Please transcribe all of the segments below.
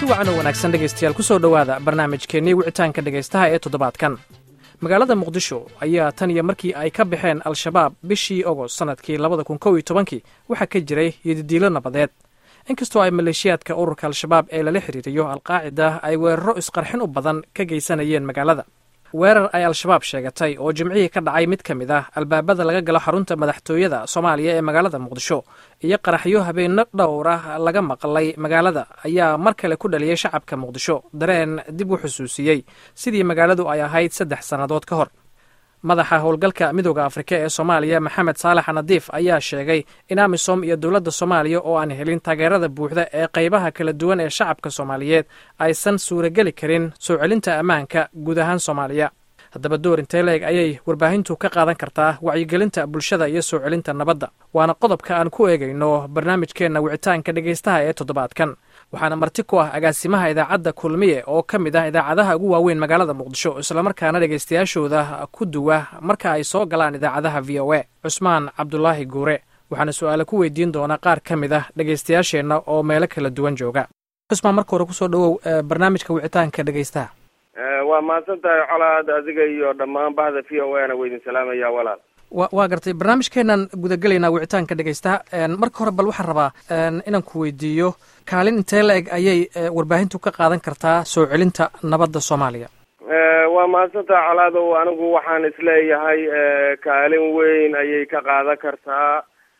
kulanti wacan oo wanaagsan dhegaystayaal ku soo dhowaada barnaamijkeennii wicitaanka dhegaystaha ee toddobaadkan magaalada muqdisho ayaa tan iyo markii ay ka baxeen al-shabaab bishii ogost sannadkii labada kun kow iyo tobankii waxaa ka jiray yadidiilo nabadeed inkastoo ay maleeshiyaadka ururka al-shabaab ee lala xiriiriyo alqaacida ay weeraro isqarxin u badan ka geysanayeen magaalada weerar ay al-shabaab sheegatay oo jimcihii ka dhacay mid ka mid ah albaabada laga galo xarunta madaxtooyada soomaaliya ee magaalada muqdisho iyo qaraxyo habeenno dhowr ah laga maqlay magaalada ayaa mar kale ku dhaliyey shacabka muqdisho dareen dib u xusuusiyey sidii magaaladu ay ahayd saddex sannadood ka hor madaxa howlgalka midooda afrika ee soomaaliya maxamed saalax nadiif ayaa sheegay in amisom iyo dowladda soomaaliya oo aan helin taageerada buuxda ee qaybaha kala duwan ee shacabka soomaaliyeed aysan suurageli karin soo celinta ammaanka guud ahaan soomaaliya haddaba door intee leeg ayay warbaahintu ka qaadan kartaa wacyigelinta bulshada iyo soo celinta nabadda waana qodobka aan ku eegayno barnaamijkeenna wicitaanka dhegaystaha ee toddobaadkan waxaana marti ku ah agaasimaha idaacadda kulmiye oo ka mid ah idaacadaha ugu waaweyn magaalada muqdisho islamarkaana dhegaystayaashooda ku duwa marka ay soo galaan idaacadaha v o a cusmaan cabdulaahi guure waxaana su-aale ku weydiin doona qaar ka mid ah dhegaystayaasheenna oo meelo kala duwan jooga cusmaan marka hore kusoo dhawow barnaamijka wicitaanka dhegaystaha waa mahadsan tahay colaad adiga iyo dhammaan bahda v o a na weydin salaamaya walaal wa waa gartay barnaamijkeenan gudagelaynaa wicitaanka dhegaystaha marka hore bal waxaan rabaa inaan ku weydiiyo kaalin intee la eg ayay warbaahintu ka qaadan kartaa soo celinta nabadda soomaaliya waa mahadsan tahay colaadow anigu waxaan isleeyahay kaalin weyn ayay ka qaadan kartaa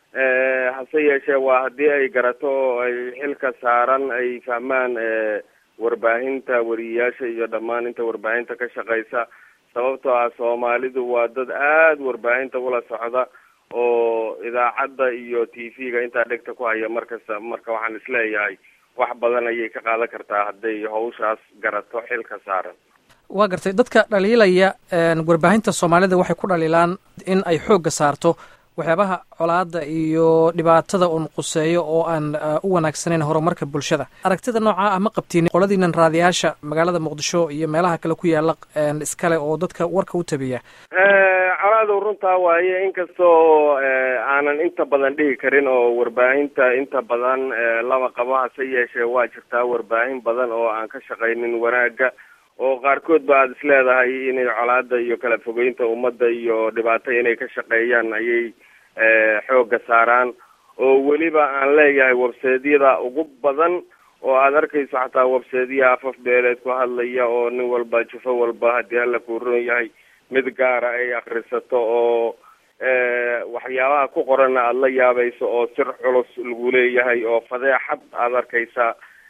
hase yeeshee waa haddii ay garato oo ay xilka saaran ay fahmaan warbaahinta wariyayaasha iyo dhammaan inta warbaahinta ka shaqeysa sababtoo ah soomaalidu waa dad aada warbaahinta ula socda oo idaacadda iyo t v-ga intaa dhegta ku haya markasta marka waxaan isleeyahay wax badan ayay ka qaadan kartaa hadday hawshaas garato xilka saaran waa gartay dadka dhaliilaya warbaahinta soomaalida waxay ku dhaliilaan in ay xoogga saarto waxyaabaha colaada iyo dhibaatada uun quseeyo oo aan u wanaagsanayn horumarka bulshada aragtida noocaa ah ma qabtiin qoladiinan raadiyaasha magaalada muqdisho iyo meelaha kale ku yaala iskale oo dadka warka u tabiya colaadow runtaa waaye inkastoo aanan inta badan dhihi karin oo warbaahinta inta badan lama qabo hase yeeshee waa jirtaa warbaahin badan oo aan ka shaqaynin wanaagga oo qaarkood ba aada isleedahay inay colaada iyo kala fogeynta ummadda iyo dhibaato inay ka shaqeeyaan ayay xoogga saaraan oo weliba aan leeyahay webseedyada ugu badan oo aada arkayso xataa webseedyaha afaf beeleed ku hadlaya oo nin walba jufo walba haddii hala kuuron yahay mid gaara ay akrisato oo waxyaabaha ku qoranna aada la yaabayso oo sir culus lagu leeyahay oo fadeexad aada arkaysa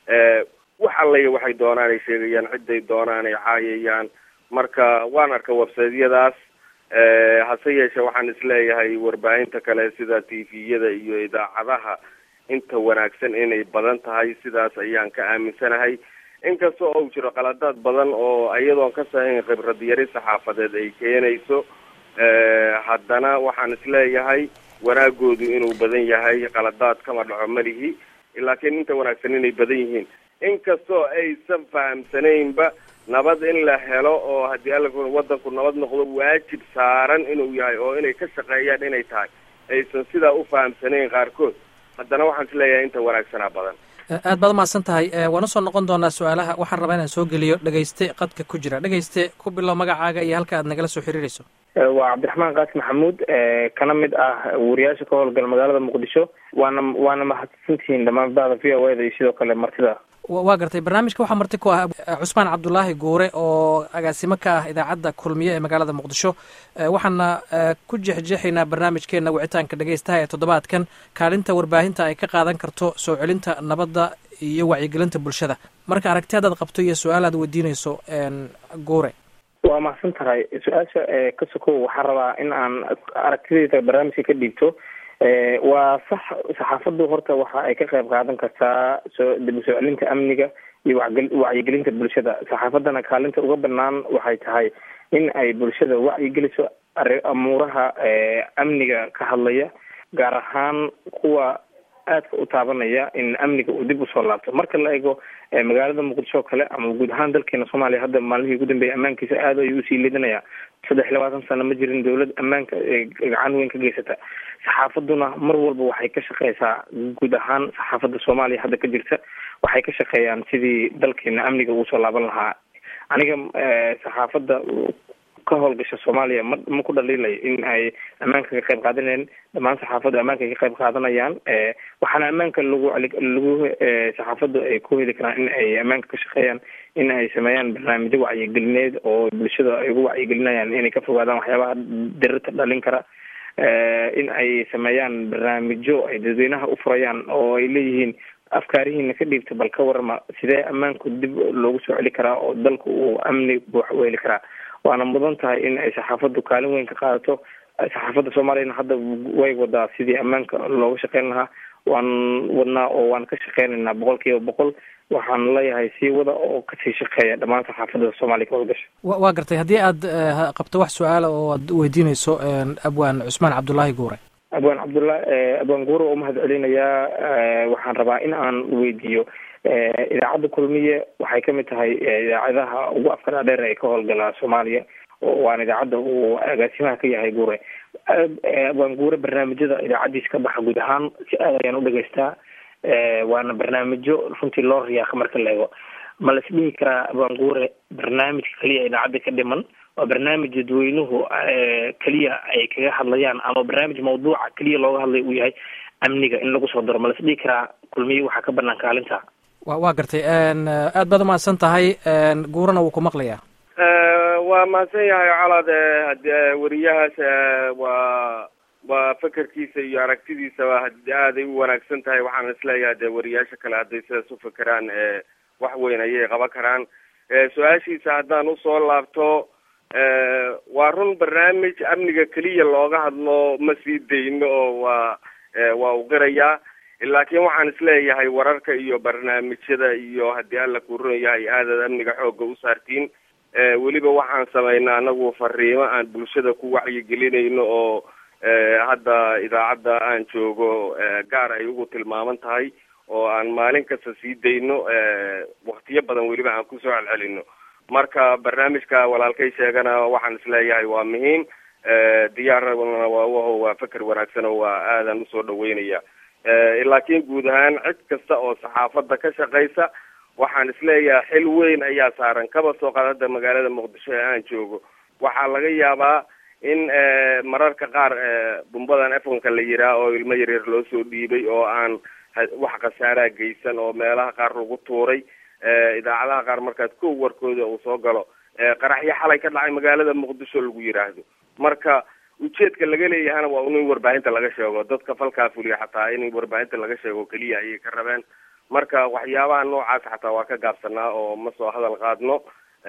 wax allaya waxay doonaan ay sheegayaan cidday doonaan ay caayayaan marka waan arka websaydyadaas hase yeeshee waxaan isleeyahay warbaahinta kale sida t v-yada iyo idaacadaha inta wanaagsan inay badan tahay sidaas ayaan ka aaminsanahay inkasta oo jiro qaladaad badan oo iyadoon ka sahayn khibrad yari saxaafadeed ay keenayso haddana waxaan isleeyahay wanaagoodu inuu badan yahay qaladaad kama dhaco malihi laakiin inta wanaagsan inay badan yihiin inkastoo aysan fahamsanaynba nabad in la helo oo haddii alla wadanku nabad noqdo waajib saaran inuu yahay oo inay ka shaqeeyaan inay tahay aysan sidaa u fahamsanayn qaarkood haddana waxaan isleeyahay inta wanaagsanaa badan aad baad umahadsan tahay waan usoo noqon doonaa su-aalaha waxaan rabaa inaan soo geliyo dhegayste qadka ku jira dhegayste ku bilow magacaaga iyo halka aad nagala soo xiriirayso waa cabdiraxmaan qaasi maxamuud kana mid ah wariyaasha ka howlgala magaalada muqdisho waana waana mahadsantihiin dhammaan bahda v o a da iyo sidoo kale martida waa gartay barnaamijka waxaa marti ku ah cusmaan cabdulaahi guure oo agaasimo ka ah idaacadda kulmiye ee magaalada muqdisho waxaana ku jeexjeexaynaa barnaamijkeena wicitaanka dhegaystaha ee toddobaadkan kaalinta warbaahinta ay ka qaadan karto soo celinta nabadda iyo wacyigelinta bulshada marka aragti haddaad qabto iyo su-aal aad weydiinayso guure waa mahadsan tahay su-aasha ka sokow waxaan rabaa in aan aragtidayda barnaamijka ka dhiibto waa sax saxaafaddu horta waxa ay ka qayb qaadan kartaa soo dib u soo celinta amniga iyo wacyigelinta bulshada saxaafaddana kaalinta uga banaan waxay tahay in ay bulshada wacyigeliso amuuraha amniga ka hadlaya gaar ahaan kuwa aadka u taabanaya in amniga uu dib usoo laabto marka la eego magaalada muqdisho kale ama guud ahaan dalkeena soomaaliya hadda maalmihii ugu dambeeyay ammaankiisa aad ayuu usii lidanaya saddex iyo labaatan sano ma jirin dawlad ammaanka gacan weyn ka geysata saxaafaduna mar walba waxay ka shaqeysaa guud ahaan saxaafadda soomaaliya hadda ka jirta waxay ka shaqeeyaan sidii dalkeena amniga ugu soo laaban lahaa aniga saxaafadda ka howlgasha soomaaliya ma ma ku dhaliilayo in ay ammaanka ka qayb qaadanayaan dhammaan saxaafaddu ammaanka ay ka qayb qaadanayaan waxaana ammaanka lagu lagu saxaafaddu ay ku heli karaan in ay ammaanka ka shaqeeyaan in ay sameeyaan barnaamijyo wacyigelineed oo bulshada ay ugu wacyigelinayaan inay ka fogaadaan waxyaabaha dirirta dhalin kara in ay sameeyaan barnaamijyo ay dadweynaha u furayaan oo ay leeyihiin afkaarihiina ka dhiibta bal ka warama sidee ammaanku dib loogu soo celi karaa oo dalku uu amni buux u heli karaa waana mudan tahay in ay saxaafaddu kaalin weyn ka qaadato saxaafadda soomaaliyana hadda way wadaa sidii ammaanka looga shaqeyn lahaa waan wadnaa oo waan ka shaqeynaynaa boqol kiiba boqol waxaan leeyahay sii wada oo kasii shaqeeya dhammaan saxaafadda soomaaliya ka howlgasha waa gartay haddii aad qabto wax su-aala oo aad weydiinayso abwaan cusmaan cabdullaahi guure abwaan cabdullah abwaan guure oo umahad celinayaa waxaan rabaa in aan weydiiyo idaacadda kulmiye waxay kamid tahay idaacadaha ugu afka dhaadheer ee ka howlgala soomaaliya waana idaacadda uu agaasimaha ka yahay guure abwaan guure barnaamijyada idaacaddiisa ka baxa guud ahaan si aad ayaan u dhegeystaa waana barnaamijyo runtii loo riyaaqa marka la eego ma la isdhihi karaa abwaan guure barnaamijka keliya idaacadda ka dhiman waa barnaamij dadweynuhu keliya ay kaga hadlayaan ama barnaamij mawduuca keliya looga hadlay uu yahay amniga in lagu soo daro ma la isdhihi karaa kulmiye waxaa ka banaan kaalinta wa waa gartay aad baad umahadsan tahay guurana wuu ku maqlayaa waa mahadsan yahay colaad hadi weriyahaas waa waa fekerkiisa iyo aragtidiisaba hadi aaday u wanaagsan tahay waxaan isleeyahay dee weriyaasha kale hadday sidaas u fekeraan wax weyn ayay qaban karaan su-aashiisa haddaan usoo laabto waa run barnaamij amniga keliya looga hadlo ma sii dayno oo waa waa u qirayaa laakiin waxaan isleeyahay wararka iyo barnaamijyada iyo haddii alla kuuran yahay aadaad amniga xoogga u saartiin weliba waxaan samaynaa anagu fariimo aan bulshada ku wacyigelinayno oo hadda idaacadda aan joogo gaar ay ugu tilmaaman tahay oo aan maalin kasta sii dayno waktiyo badan weliba aan kusoo celcelino marka barnaamijka walaalkay sheegana waxaan isleeyahay waa muhiim diyaarna waa waho waa feker wanaagsan oo waa aadan usoo dhaweynaya laakiin guud ahaan cid kasta oo saxaafadda ka shaqaysa waxaan isleeyahay xil weyn ayaa saaran kaba soo qaad hadda magaalada muqdisho ee aan joogo waxaa laga yaabaa in mararka qaar bumbadan efonka la yiraa oo ilmo yaryar loo soo dhiibay oo aan wax khasaaraa geysan oo meelaha qaar lagu tuuray idaacadaha qaar markaad kow warkooda uu soo galo qaraxyo xalay ka dhacay magaalada muqdisho lagu yiraahdo marka ujeedka laga leeyahana waa in warbaahinta laga sheego dadka falkaa fuliya xataa in warbaahinta laga sheego keliya ayay ka rabeen marka waxyaabaha noocaas xataa waa ka gaabsanaa oo ma soo hadal qaadno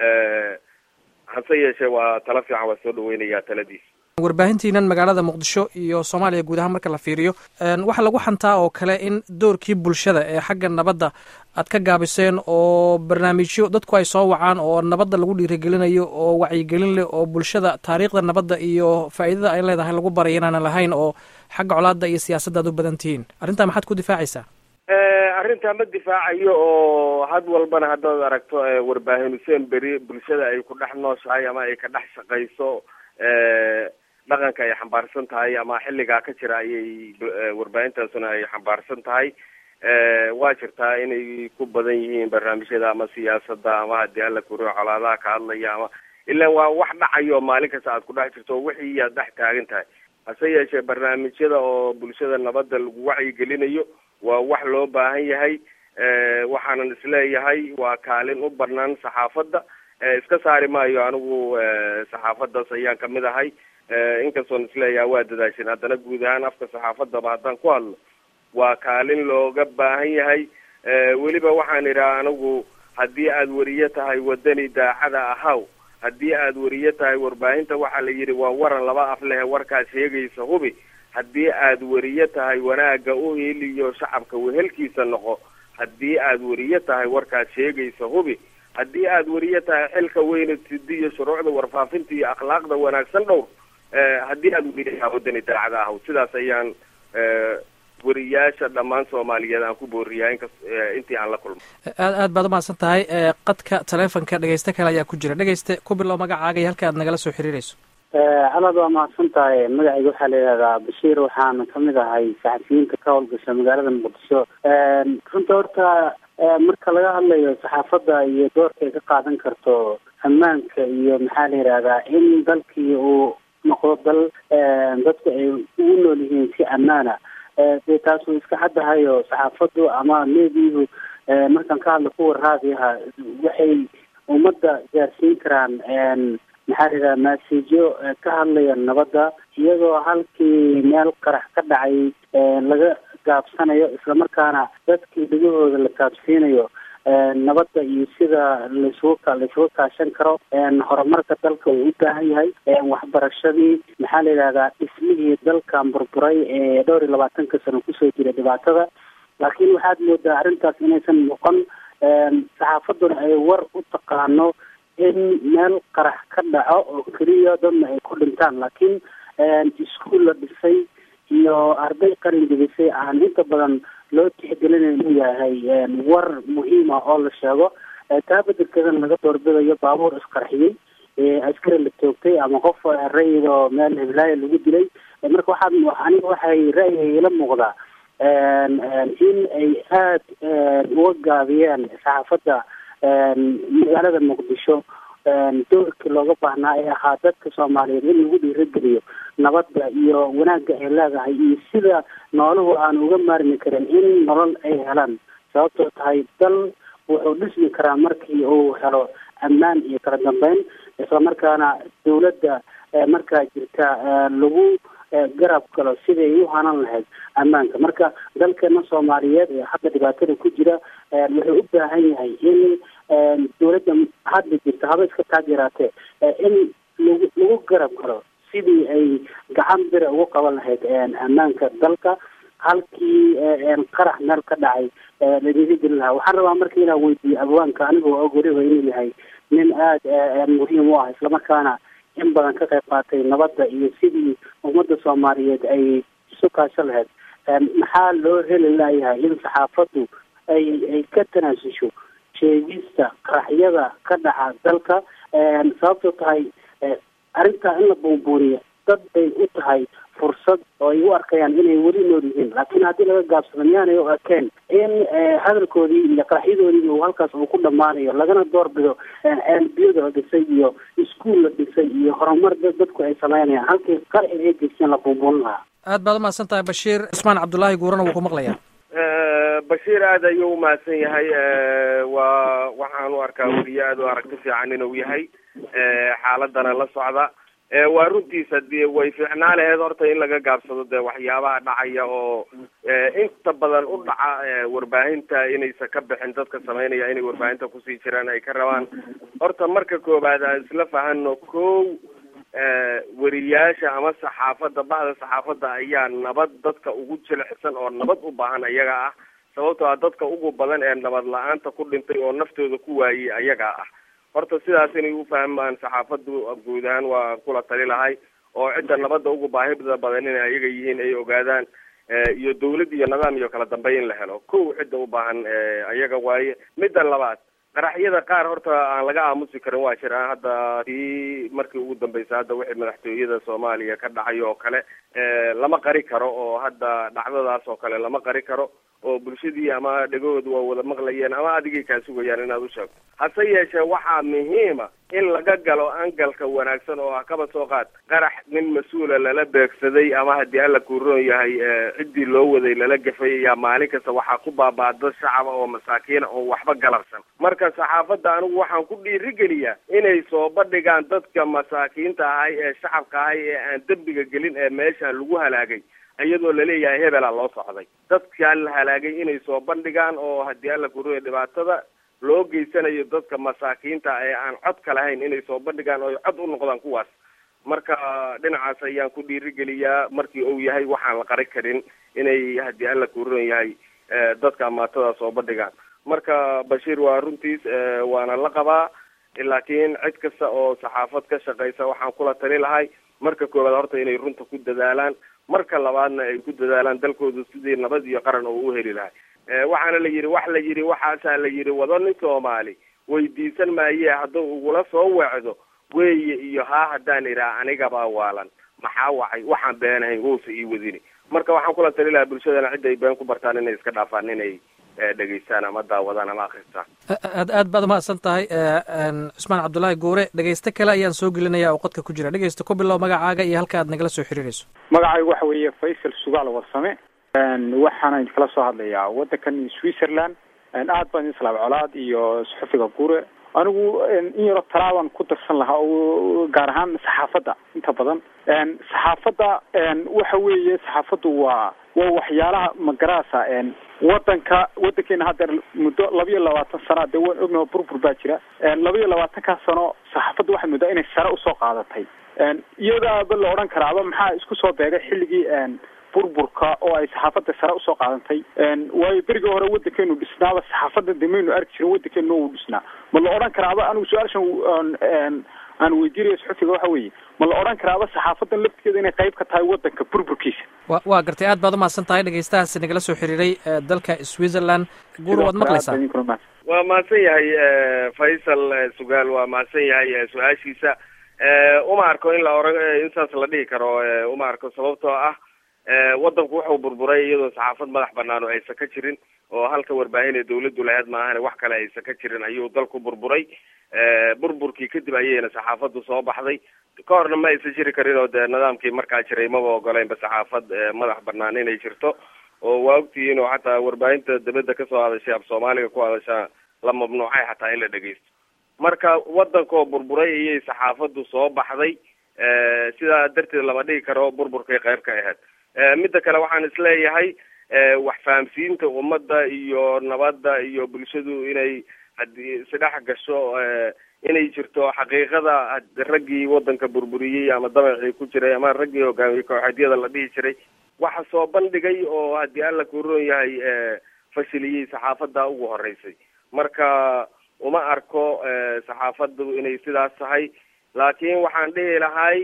hase yeeshee waa tala fiican waa soo dhaweynayaa taladiis warbaahintiinan magaalada muqdisho iyo soomaaliya guud ahaan marka la fiiriyo waxaa lagu xantaa oo kale in doorkii bulshada ee xagga nabadda aad ka gaabiseen oo barnaamijyo dadku ay soo wacaan oo nabadda lagu dhiirigelinayo oo wacyigelin leh oo bulshada taariikhda nabadda iyo faa'iidada ay leedahay lagu baray inaanan lahayn oo xagga colaadda iyo siyaasadda aad u badan tihiin arrintaa maxaad ku difaacaysaa arrintaa ma difaacayo oo had walbana haddaad aragto warbaahin huseen beri bulshada ay ku dhex nooshahay ama ay ka dhex shaqayso dhaqanka ay xambaarsan tahay ama xilligaa ka jira ayay warbaahintaasuna ay xambaarsan tahay waa jirtaa inay ku badan yihiin barnaamijyada ama siyaasadda ama haddii alla kuriyo colaadaha ka hadlaya ama ilaa waa wax dhacayo maalin kasta aad ku dhex jirto wixii aad dhex taagan tahay hase yeeshee barnaamijyada oo bulshada nabadda lagu wacyigelinayo waa wax loo baahan yahay waxaanan isleeyahay waa kaalin u banaan saxaafadda iska saari maayo anigu saxaafaddaas ayaan kamid ahay inkastoon isleeyahay waa dadaashin haddana guud ahaan afka saxaafaddaba haddaan ku hadlo waa kaalin looga baahan yahay weliba waxaan idhaha anigu haddii aad weriye tahay wadani daacada ahaw haddii aad weriye tahay warbaahinta waxaa la yidhi waa waran laba af leh warkaad sheegaysa hubi haddii aad weriye tahay wanaagga u heliyo shacabka wehelkiisa noqo haddii aad weriye tahay warkaad sheegaysa hubi haddii aad weriye tahay xilka weyna sidi iyo shuruucda warfaafinta iyo akhlaaqda wanaagsan dhowr haddii aad weriye tahay wadani daacada ahaw sidaas ayaan weriyaasha dhammaan soomaaliyeed aan ku booriyaa inkas intii aan la kulmo aad aad baad umahadsan tahay qadka taleefonka dhegeyste kale ayaa ku jira dhegeyste ku bilow magacaaga iyo halka aad nagala soo xiriireyso alaad waa mahadsan tahay magacayga waxaa la yidhahdaa bashiir waxaana kamid ahay saxafiyiinta ka howlgasha magaalada muqdisho runta horta marka laga hadlayo saxaafadda iyo doorka ay ka qaadan karto ammaanka iyo maxaa la yidhahdaa in dalkii uu noqdo dal dadku ay ugu nool yihiin si ammaana dee taas way iska caddahayo saxaafaddu ama meediyuhu markaan ka hadla kuwa raadiyaha waxay ummadda gaarsiin karaan maxaa la yidhaha maasejo ka hadlaya nabadda iyadoo halkii meel qarax ka dhacay laga gaabsanayo islamarkaana dadkii dhegahooda la gaabsiinayo nabadda iyo sida laisugu laisuga kaashan karo horumarka dalka uu u baahan yahay waxbarashadii maxaa la yidhahdaa dhismihii dalkan burburay ee dhowr iyo labaatanka sano kusoo jira dhibaatada laakiin waxaad moodaa arrintaas inaysan noqon saxaafadduna ay war u taqaano in meel qarax ka dhaco oo keliya dadna ay ku dhintaan laakiin iskuol la dhisay iyo arday qalin dibisay aan inta badan loo tixgelinayn inuu yahay war muhiim ah oo la sheego taa bedelkeedana laga doorbidayo baabuur isqarxiyey askari la toogtay ama qof rayid oo meel hiblaayo lagu dilay marka waxaad aniga waxay ra'yiga ila muuqdaa in ay aada uga gaabiyeen saxaafadda magaalada muqdisho doorkii looga baahnaa ee ahaa dadka soomaaliyeed in lagu dhiirageliyo nabadda iyo wanaagga ay leedahay iyo sida nooluhu aan uga maarmi karin in nolol ay helaan sababtoo tahay dal wuxuu dhismi karaa markii uu helo ammaan iyo kala dambeyn islamarkaana dawladda markaa jirta lagu garab galo sidii ay u hanan lahayd ammaanka marka dalkeena soomaaliyeed ee hadda dhibaatada ku jira wuxuu u baahan yahay in dawladda hadda jirta haba iska taageeraatee in lagu lagu garab galo sidii ay gacan bira ugu qaban lahayd ammaanka dalka halkii qarax meel ka dhacay la dhiirigelin lahaa waxaan rabaa marka inaan weydiiyo abwaanka anigoo og weliba inuu yahay nin aada muhiim u ah islamarkaana in badan ka qayb qaatay nabadda iyo sidii ummadda soomaaliyeed ay isu kaasho lahayd maxaa loo heli layahay in saxaafaddu ay ay ka tanaasusho sheegista qaraxyada ka dhaca dalka sababtoo tahay arrintaa in la buunbuuniyo dad bay u tahay fursad oo ay u arkayaan inay weli nool yihiin laakiin haddii laga gaabsado miyaanay u arkeen in hadalkoodii iyo qaraxyadoodii uu halkaas uu ku dhammaanayo lagana doorbido ceelbiyada la dhisay iyo iskuol la dhisay iyo horumar dadku ay sameynayaan halkii qarxi ay geysteen la buunbuunin lahaa aad baad umahadsan tahay bashiir cusmaan cabdullaahi guurana wuu ku maqlayaa bashiir aada ayuu umahadsan yahay waa waxaan u arkaa weliye aada u aragti fiican inuu yahay xaaladana la socda waa runtiisa de way fiicnaa laheed horta in laga gaabsado dee waxyaabaha dhacaya oo inta badan u dhaca warbaahinta inaysan ka bixin dadka sameynaya inay warbaahinta kusii jiraan ay ka rabaan horta marka koobaad aan isla fahano kow weriyaasha ama saxaafadda bacda saxaafadda ayaa nabad dadka ugu jilicsan oo nabad u baahan ayaga ah sababtoo ah dadka ugu badan ee nabad la-aanta ku dhintay oo naftooda ku waayey ayaga ah horta sidaas inay ufahmaan saxaafaddu guud ahaan waa kula tali lahay oo cidda nabadda ugu baahida badan inay ayaga yihiin ay ogaadaan iyo dawlad iyo nidaam iyo kala dambeyn in la helo kow cidda u baahan ayaga waaye midda labaad qaraxyada qaar horta aan laga aamusi karin waa jiraan hadda tii markii ugu dambeysay hadda wixii madaxtooyada soomaaliya ka dhacay oo kale lama qari karo oo hadda dhacdadaas oo kale lama qari karo oo bulshadii ama dhegahoodu waa wada maqlayeen ama adigay kaa sugayaan inaad u sheegto hase yeeshee waxaa muhiima in laga galo angalka wanaagsan oo ah kaba soo qaad qarax nin mas-uula lala beegsaday ama haddii alla kuuroon yahay ciddii loo waday lala gafay ayaa maalin kasta waxaa ku baaba'da shacaba oo masaakiina oo waxba galabsan marka saxaafadda anigu waxaan ku dhiirigeliyaa inay soo bandhigaan dadka masaakiinta ahay ee shacabka ahay ee aan dembiga gelin ee meeshaan lagu halaagay iyadoo laleeyahay hebela loo socday dadkaa la halaagay inay soo bandhigaan oo haddii alla kuroya dhibaatada loo geysanayo dadka masaakiinta ee aan codka lahayn inay soo bandhigaan oo cod u noqdaan kuwaas marka dhinacaas ayaan ku dhiirigeliyaa markii uu yahay waxaan la qari karin inay haddii alla kuroon yahay dadka amaatada soo bandhigaan marka bashiir waa runtiis waana la qabaa laakiin cid kasta oo saxaafad ka shaqeysa waxaan kula tali lahay marka koowaad horta inay runta ku dadaalaan marka labaadna ay ku dadaalaan dalkooda sidii nabad iyo qaran oo u heli lahay waxaana la yidhi wax la yidhi waxaasaa la yidhi wado nin soomaali weydiisan maaye hadduu ugula soo weecdo weeye iyo haa haddaan idhaha anigabaa waalan maxaa wacay waxaan beenahayn wowsa ii wadini marka waxaan kula tali lahaa bulshadana cidda ay been ku bartaan inay iska dhaafaan inay dhegeystaan ama daawadaan ama akristaan aad aad baad umahadsan tahay cusmaan cabdullaahi guure dhegeyste kale ayaan soo gelinaya oo qodka ku jira dhegeysta ku bilow magacaaga iyo halka aad nagala soo xiriirayso magacaygu waxa weeye faysal sugaal warsame waxaana idinkala soo hadlayaa waddankan switzerland aad baan idin salaam colaad iyo suxufiga guure anigu in yaro talaaban ku darsan lahaa oo gaar ahaan saxaafadda inta badan saxaafadda waxa weeye saxaafaddu waa waa waxyaalaha magaraasa wadanka wadankeena haddeer muddo laba iyo labaatan sana dee waan ognaho burbur baa jira laba iyo labaatankaa sano saxaafadda waxay muddaa inay sare usoo qaadatay iyadaaba la odhan karaaba maxaa isku soo beegay xilligii burburka oo ay saxaafadda sare usoo qaadantay waayo berigii hore wadankeenu dhisnaaba saxaafadda de maynu arki jirin wadankeenu uu dhisnaa ma la odhan karaaba anigu su-aashan aan weydiinaya suxufiga waxa weeye ma la odhan karaaba saxaafadan laftigeeda inay qayb ka tahay wadanka burburkiisa wa waa gartay aad baad umahadsan tahay dhegeystahaasi nagala soo xiriiray dalka switzerland guur waad maqlaysaa waa mahadsan yahay faysal sugaal waa mahadsan yahay su-aashiisa uma arko in la oran insaas la dhihi karo uma arko sababtoo ah wadanku wuxuu burburay iyadoo saxaafad madax banaan oo aysan ka jirin oo halka warbaahin ee dawladdu lahayd maahane wax kale aysan ka jirin ayuu dalku burburay burburkii kadib ayayna saxaafaddu soo baxday ka horna ma aysan jiri karin oo dee nidaamkii markaa jiray maba ogoleynba saxaafad madax banaan inay jirto oo waa ogtihiin oo xataa warbaahinta dibadda kasoo hadashay af soomaaliga ku hadashaa la mamnuucay xataa in la dhegeysto marka wadankoo burburay ayay saxaafaddu soo baxday sidaa darteed lama dhigi karo burburkay qayb ka ahayd midda kale waxaan isleeyahay wax fahamsiinta ummadda iyo nabadda iyo bulshadu inay haddii isdhex gasho inay jirto xaqiiqada raggii wadanka burburiyey ama dabacii ku jiray ama raggii hogaamiyey kooxeedyada la dhihi jiray waxa soo bandhigay oo haddii alla kuroon yahay fashiliyey saxaafadda ugu horeysay marka uma arko saxaafaddu inay sidaas tahay laakiin waxaan dhihi lahay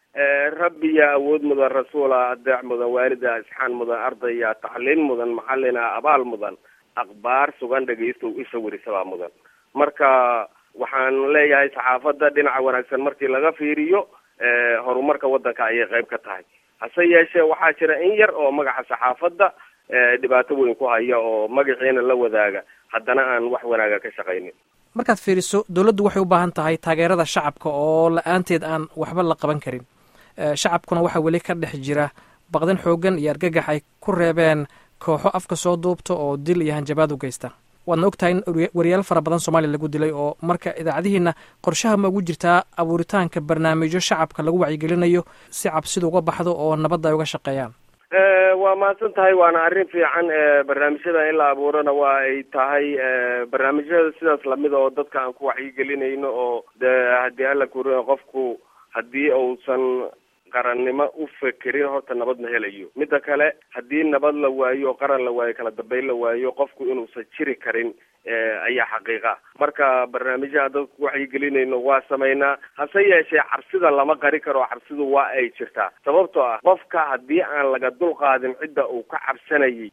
rabbiya awood mudan rasuula adeec mudan waalida isxaan mudan ardaya tacliin mudan maxalina abaal mudan akhbaar sugan dhegaystow isha werisabaa mudan marka waxaan leeyahay saxaafadda dhinaca wanaagsan markii laga fiiriyo horumarka wadanka ayay qayb ka tahay hase yeeshee waxaa jira in yar oo magaca saxaafadda dhibaato weyn ku haya oo magaciina la wadaaga haddana aan wax wanaaga ka shaqaynin markaad fiiriso dowladdu waxay u baahan tahay taageerada shacabka oo la-aanteed aan waxba la qaban karin shacabkuna waxaa weli ka dhex jira baqdin xoogan iyo argagax ay ku reebeen kooxo afka soo duubta oo dil iyo hanjabaad u geysta waadna og tahay in wariyaal fara badan soomaaliya lagu dilay oo marka idaacadihiina qorshaha ma ugu jirtaa abuuritaanka barnaamijyo shacabka lagu wacyigelinayo si cabsidu uga baxdo oo nabadda ay uga shaqeeyaan waa mahadsan tahay waana arrin fiican barnaamijyada in la abuurana waa ay tahay barnaamijyada sidaas lamid oo dadka aan ku wacyigelinayno oo de haddii alla kuri qofku haddii uusan qarannimo u fekerin horta nabad ma helayo midda kale haddii nabad la waayo oo qaran la waayo kala dambeyn la waayo qofku inuusan jiri karin ayaa xaqiiqa marka barnaamijyaha dadka ku wacyigelinayno waa samaynaa hase yeeshee cabsida lama qari karo cabsidu waa ay jirtaa sababtoo ah qofka haddii aan laga dul qaadin cidda uu ka cabsanayay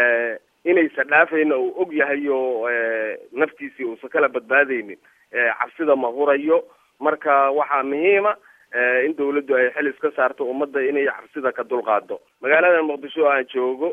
inaysan dhaafayna uu og yahay oo naftiisii uusan kala badbaadaynin cabsida ma hurayo marka waxaa muhiima in dawladdu ay xil iska saarto ummadda inay cabsida ka dulqaado magaalada muqdisho oo aan joogo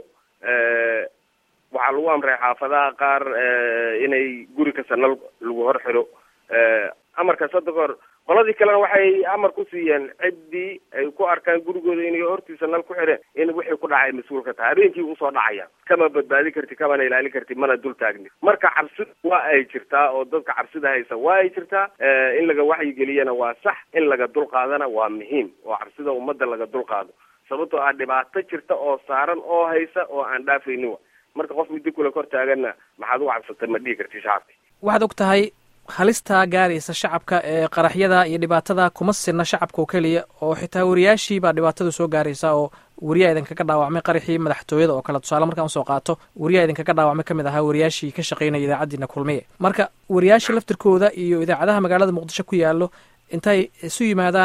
waxaa lagu amray xaafadaha qaar inay guri kasta nal lagu hor xiro amarkaas hadda kahor qoladii kalena waxay amar ku siiyeen ciddii ay ku arkaan gurigooda inay hortiisa nal ku xireen in wixii ku dhacay mas-uulka tahay habeenkii usoo dhacaya kama badbaadi karti kamana ilaalin karti mana dul taagni marka cabsida waa ay jirtaa oo dadka cabsida haysa waa ay jirtaa in laga waxyigeliyana waa sax in laga dul qaadana waa muhiim oo cabsida ummadda laga dul qaado sababtoo ah dhibaato jirta oo saaran oo haysa oo aan dhaafaynin wa marka qof muddo kula kor taaganna maxaad ugu cabsatay ma dhihi karti shacabki waxaad og tahay halistaa gaaraysa shacabka ee qaraxyada iyo dhibaatada kuma sirna shacabka oo keliya oo xitaa wariyaashii baa dhibaatada soo gaaraysa oo wariyaa idinkaga dhaawacmay qaraxii madaxtooyada oo kale tusaale markaan usoo qaato wariyaa idinkaga dhaawacmay ka mid ahaa wariyaashii ka shaqaynaya idaacaddiina kulmiye marka wariyaasha laftirkooda iyo idaacadaha magaalada muqdisho ku yaallo intay isu yimaadaan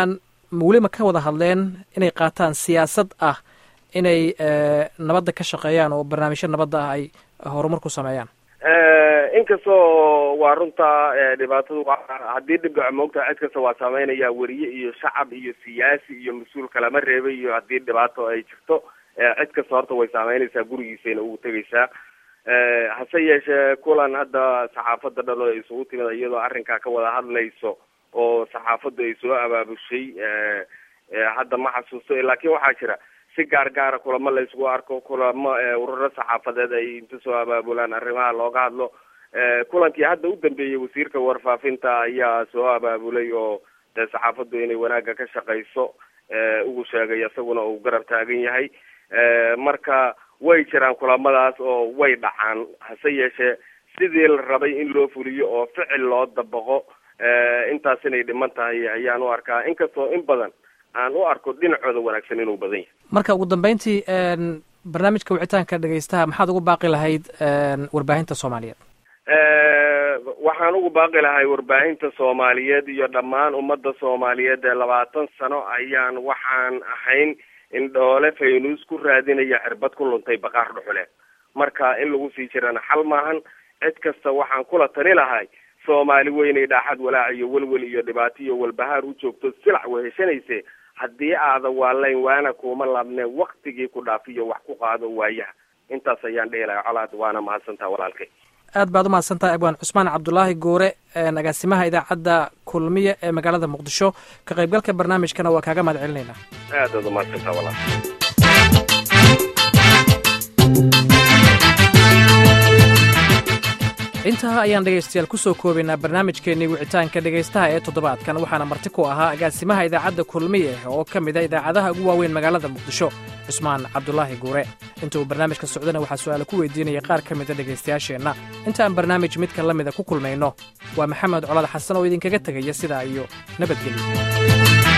weli ma ka wada hadleen inay qaataan siyaasad ah inay nabadda ka shaqeeyaan oo barnaamijyo nabadda ah ay horumar ku sameeyaan inkastoo waa runta dhibaatadu haddii dhib dhaco moogtaha cid kasta waa saameynaya weriye iyo shacab iyo siyaasi iyo mas-uul kalama reebay iyo haddii dhibaato ay jirto cid kasta horta way saameynaysaa gurigiisayna ugu tegaysaa hase yeeshee kulan hadda saxaafadda dhan oo isugu timid iyadoo arrinkaa ka wada hadlayso oo saxaafaddu ay soo abaabushay hadda ma xasuusto laakiin waxaa jira si gaar gaara kulamo la isugu arko kulamo ururo saxaafadeed ay inta soo abaabulaan arrimaha looga hadlo kulankii hadda u dambeeyey wasiirka warfaafinta ayaa soo abaabulay oo dee saxaafaddu inay wanaagga ka shaqayso ugu sheegay isaguna uu garab taagan yahay marka way jiraan kulamadaas oo way dhacaan hase yeeshee sidii la rabay in loo fuliyo oo ficil loo dabaqo intaas inay dhiman tahay ayaan u arkaa inkastoo in badan aan u arko dhinacooda wanaagsan inuu badan yahay marka ugu dambeyntii barnaamijka wicitaanka dhegeystaha maxaad ugu baaqi lahayd warbaahinta soomaaliyeed waxaan ugu baaqi lahay warbaahinta soomaaliyeed iyo dhammaan ummadda soomaaliyeed ee labaatan sano ayaan waxaan ahayn in dhoole faynuus ku raadinaya cirbad ku luntay baqaar dhuxuleed marka in lagu sii jirana xal maahan cid kasta waxaan kula tali lahay soomaali weynay dhaaxad walaac iyo welwel iyo dhibaato iyo walbahaar u joogto silac weheshanayse haddii aada waalayn waana kuuma laabne waktigii ku dhaafiyo wax ku qaado waayaha intaas ayaan dhihi lahay colaad waana mahadsantaha walaalkay aad baad umahadsantahay abwaan cusmaan cabdulaahi goore agaasimaha idaacadda kulmiye ee magaalada muqdisho ka qaybgalka barnaamijkana waa kaaga mahad celinaynaa aad aad umahadsantaha walaal intaa ayaan dhegaystayaal ku soo koobaynaa barnaamijkeennii wicitaanka dhegaystaha ee toddobaadkan waxaana marti ku ahaa agaasimaha idaacadda kulmiye oo ka mida idaacadaha ugu waaweyn magaalada muqdisho cusmaan cabdulaahi guure inta uu barnaamijka socdana waxaa su'aala ku weydiinaya qaar ka mida dhegaystayaasheenna inta aan barnaamij midka la mida ku kulmayno waa maxamed colaad xasan oo idinkaga tegaya sidaa iyo nabadgelyo